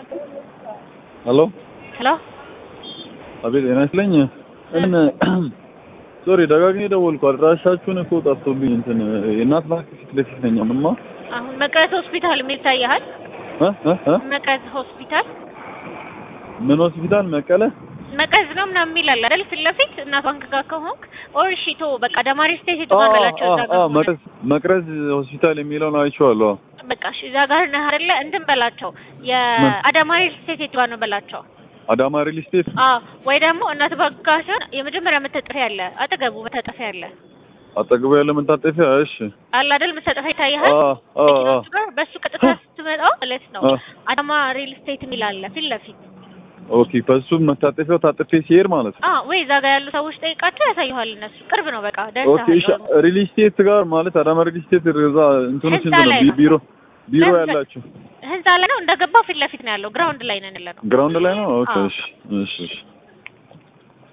ሄሎ ሄሎ አቤት ጤና ይስጥልኝ እን ሶሪ ደጋግሜ ደወልኩ አድራሻችሁን እኮ ጠፍቶብኝ እንትን የእናት ባንክ ፊት ለፊት ነኝ አሁንማ አሁን መቅረት ሆስፒታል የሚል ይታያል። እ እ እ መቅረት ሆስፒታል ምን ሆስፒታል መቀለ መቅረዝ ነው ምናምን የሚል አለ አይደል? ፊት ለፊት እናት ባንክ ጋር ከሆንክ ኦር እሺ ቶ በቃ ደማሪ ስቴት የቱ ጋር በላቸው እዛ ጋር ከሆነ። መቅረዝ መቅረዝ ሆስፒታል የሚለውን አይቼዋለሁ በቃ እሺ እዛ ጋር ነህ አይደለ? እንትን በላቸው የአዳማሪ ስቴት የቱ ጋር ነው በላቸው። አዳማ ሪል ስቴት አዎ ወይ ደግሞ እናት ባንክ ጋር ሲሆን የመጀመሪያ መታጠፊያ አለ፣ አጠገቡ መታጠፊያ አለ አጠገቡ ያለ መታጠፊያ እሺ አለ አይደል? መታጠፊያ ይታያል። አ አ አ መኪናዎቹ ጋር በሱ ቀጥታ ስትመጣው ማለት ነው አ አዳማ ሪል ስቴት የሚል አለ ፊት ለፊት ኦኬ ከሱ መታጠፊያው ታጥፌ ሲሄድ ማለት ነው አ ወይ እዛ ጋር ያሉ ሰዎች ጠይቃቸው ያሳዩሃል። እነሱ ቅርብ ነው በቃ ኦኬ እሺ ደርሰሃል። ሪል ስቴት ጋር ማለት አዳማ ሪል ስቴት እዛ እንትኑ ህንፃ ስንት ነው ላይ ቢ- ነው። ቢሮ ቢሮ ህንፃ- ያላችሁ ህንፃ ላይ ነው እንደገባው ፊት ለፊት ነው ያለው። ግራውንድ ላይ ነን ያለ ነው። ግራውንድ ላይ ነው ኦኬ አዎ። እሺ እሺ እሺ